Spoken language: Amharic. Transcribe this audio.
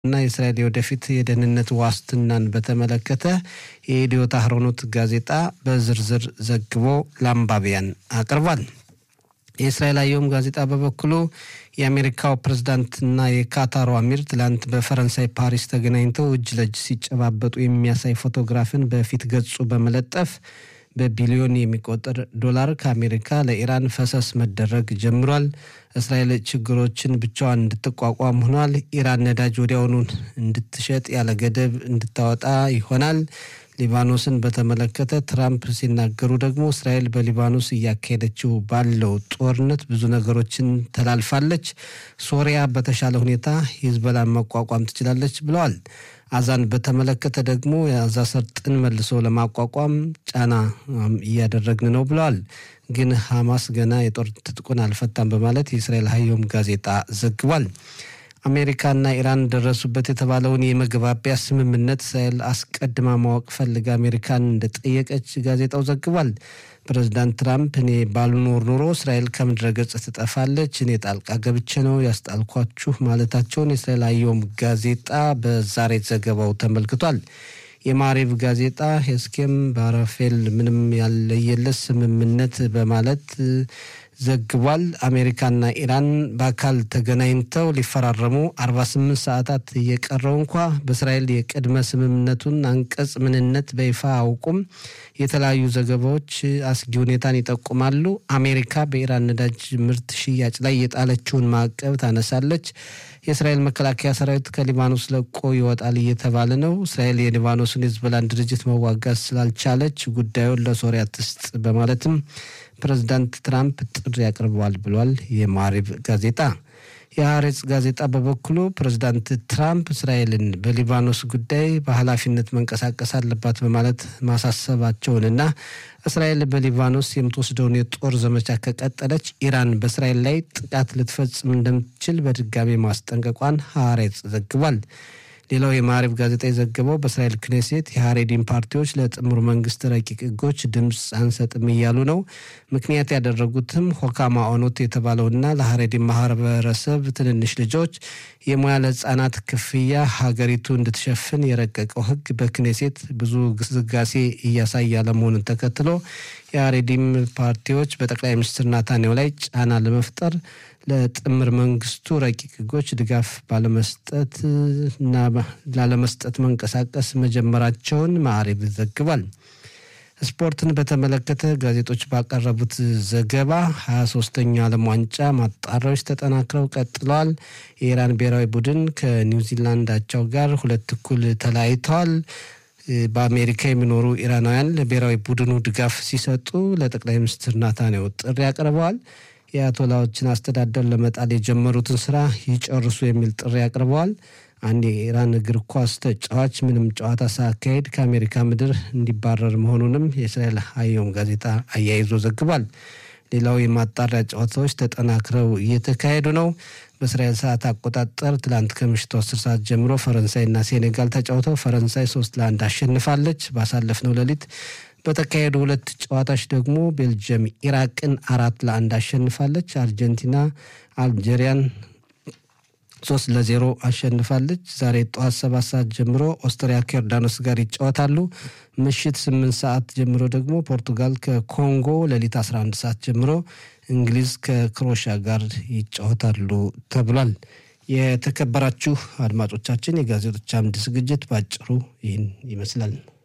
እና የእስራኤል የወደፊት የደህንነት ዋስትናን በተመለከተ የኢዲዮት አህሮኖት ጋዜጣ በዝርዝር ዘግቦ ለአንባቢያን አቅርቧል። የእስራኤል አየም ጋዜጣ በበኩሉ የአሜሪካው ፕሬዝዳንትና የካታሩ አሚር ትላንት በፈረንሳይ ፓሪስ ተገናኝተው እጅ ለእጅ ሲጨባበጡ የሚያሳይ ፎቶግራፍን በፊት ገጹ በመለጠፍ በቢሊዮን የሚቆጠር ዶላር ከአሜሪካ ለኢራን ፈሰስ መደረግ ጀምሯል። እስራኤል ችግሮችን ብቻዋን እንድትቋቋም ሆኗል። ኢራን ነዳጅ ወዲያውኑ እንድትሸጥ ያለ ገደብ እንድታወጣ ይሆናል። ሊባኖስን በተመለከተ ትራምፕ ሲናገሩ ደግሞ እስራኤል በሊባኖስ እያካሄደችው ባለው ጦርነት ብዙ ነገሮችን ተላልፋለች። ሶሪያ በተሻለ ሁኔታ ሂዝበላን መቋቋም ትችላለች ብለዋል። አዛን በተመለከተ ደግሞ የአዛ ሰርጥን መልሶ ለማቋቋም ጫና እያደረግን ነው ብለዋል። ግን ሐማስ ገና የጦር ትጥቁን አልፈታም በማለት የእስራኤል ሀዮም ጋዜጣ ዘግቧል። አሜሪካና ኢራን ደረሱበት የተባለውን የመግባቢያ ስምምነት እስራኤል አስቀድማ ማወቅ ፈልጋ አሜሪካን እንደጠየቀች ጋዜጣው ዘግቧል። ፕሬዚዳንት ትራምፕ እኔ ባልኖር ኖሮ እስራኤል ከምድረ ገጽ ትጠፋለች፣ እኔ ጣልቃ ገብቼ ነው ያስጣልኳችሁ ማለታቸውን የእስራኤል አየም ጋዜጣ በዛሬ ዘገባው ተመልክቷል። የማሪቭ ጋዜጣ ሄስኬም ባረፌል ምንም ያለየለት ስምምነት በማለት ዘግቧል። አሜሪካና ኢራን በአካል ተገናኝተው ሊፈራረሙ 48 ሰዓታት እየቀረው እንኳ በእስራኤል የቅድመ ስምምነቱን አንቀጽ ምንነት በይፋ አውቁም። የተለያዩ ዘገባዎች አስጊ ሁኔታን ይጠቁማሉ። አሜሪካ በኢራን ነዳጅ ምርት ሽያጭ ላይ የጣለችውን ማዕቀብ ታነሳለች። የእስራኤል መከላከያ ሰራዊት ከሊባኖስ ለቆ ይወጣል እየተባለ ነው። እስራኤል የሊባኖስን የህዝቦላን ድርጅት መዋጋት ስላልቻለች ጉዳዩን ለሶሪያ ትስጥ በማለትም ፕሬዚዳንት ትራምፕ ጥሪ አቅርበዋል ብሏል የማሪቭ ጋዜጣ። የሀሬጽ ጋዜጣ በበኩሉ ፕሬዚዳንት ትራምፕ እስራኤልን በሊባኖስ ጉዳይ በኃላፊነት መንቀሳቀስ አለባት በማለት ማሳሰባቸውንና እስራኤል በሊባኖስ የምትወስደውን የጦር ዘመቻ ከቀጠለች ኢራን በእስራኤል ላይ ጥቃት ልትፈጽም እንደምትችል በድጋሚ ማስጠንቀቋን ሀሬጽ ዘግቧል። ሌላው የማዕሪብ ጋዜጣ የዘገበው በእስራኤል ክኔሴት የሀሬዲን ፓርቲዎች ለጥምር መንግስት ረቂቅ ህጎች ድምፅ አንሰጥም እያሉ ነው። ምክንያት ያደረጉትም ሆካማ ኦኖት የተባለውና ለሀሬዲን ማህበረሰብ ትንንሽ ልጆች የሙያ ለህጻናት ክፍያ ሀገሪቱ እንድትሸፍን የረቀቀው ህግ በክኔሴት ብዙ ግስጋሴ እያሳየ አለመሆኑን ተከትሎ የሀሬዲም ፓርቲዎች በጠቅላይ ሚኒስትር ናታንያሁ ላይ ጫና ለመፍጠር ለጥምር መንግስቱ ረቂቅ ህጎች ድጋፍ ባለመስጠት እና ላለመስጠት መንቀሳቀስ መጀመራቸውን ማዕሪብ ዘግቧል። ስፖርትን በተመለከተ ጋዜጦች ባቀረቡት ዘገባ ሀያ ሶስተኛው ዓለም ዋንጫ ማጣሪያዎች ተጠናክረው ቀጥለዋል። የኢራን ብሔራዊ ቡድን ከኒውዚላንድ አቻው ጋር ሁለት እኩል ተለያይተዋል። በአሜሪካ የሚኖሩ ኢራናውያን ለብሔራዊ ቡድኑ ድጋፍ ሲሰጡ ለጠቅላይ ሚኒስትር ናታንያሁ ጥሪ አቅርበዋል። የአያቶላዎችን አስተዳደር ለመጣል የጀመሩትን ስራ ይጨርሱ የሚል ጥሪ አቅርበዋል። አንድ የኢራን እግር ኳስ ተጫዋች ምንም ጨዋታ ሳያካሄድ ከአሜሪካ ምድር እንዲባረር መሆኑንም የእስራኤል ሀዮም ጋዜጣ አያይዞ ዘግቧል። ሌላው የማጣሪያ ጨዋታዎች ተጠናክረው እየተካሄዱ ነው። በእስራኤል ሰዓት አቆጣጠር ትላንት ከምሽቱ አስር ሰዓት ጀምሮ ፈረንሳይና ሴኔጋል ተጫውተው ፈረንሳይ ሶስት ለአንድ አሸንፋለች። ባሳለፍነው ሌሊት በተካሄዱ ሁለት ጨዋታዎች ደግሞ ቤልጅየም ኢራቅን አራት ለአንድ አሸንፋለች። አርጀንቲና አልጄሪያን ሶስት ለዜሮ አሸንፋለች። ዛሬ ጠዋት ሰባት ሰዓት ጀምሮ ኦስትሪያ ከዮርዳኖስ ጋር ይጫወታሉ። ምሽት ስምንት ሰዓት ጀምሮ ደግሞ ፖርቱጋል ከኮንጎ፣ ሌሊት 11 ሰዓት ጀምሮ እንግሊዝ ከክሮሻ ጋር ይጫወታሉ ተብሏል። የተከበራችሁ አድማጮቻችን የጋዜጦች አምድ ዝግጅት በአጭሩ ይህን ይመስላል።